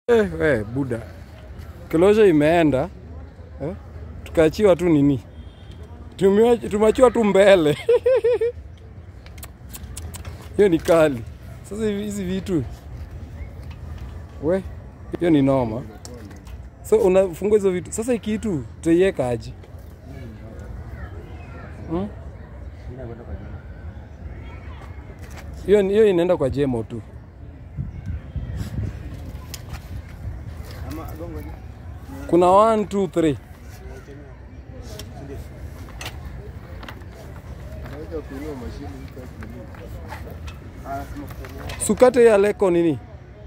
Eh, we, buda kilosho imeenda eh? Tukaachiwa tu nini, Tumeach- tumeachiwa tu mbele hiyo ni kali. Sasa hivi- hizi vitu we, hiyo ni noma. So unafungua hizo vitu sasa, hii kitu tutaiweka aje? Hmm? Hiyo hiyo inaenda kwa jemo tu. Kuna 1 2 3 sukate ya leko nini?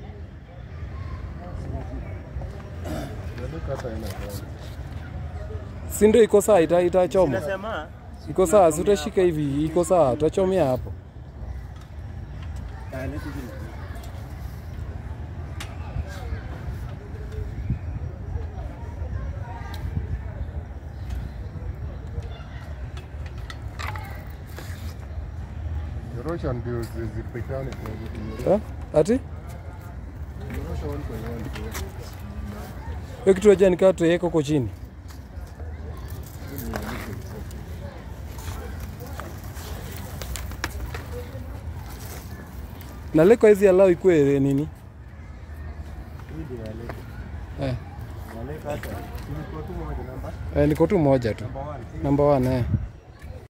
Si ndio iko sawa, ita itachoma. Nasema Iko sawa, si utashika hivi, iko sawa, tutachomea hapo. Nyorosha ndio zipikane kwa Eh? Ati nyorosha one by one tu. hiyo kitu aja nikaa tuweka huko chini. Na leko hizi alau ikue nini? Eh, Naleka hata. Ilikuwa tu moja namba eh, niko tu moja tu. namba 1. Number one, eh.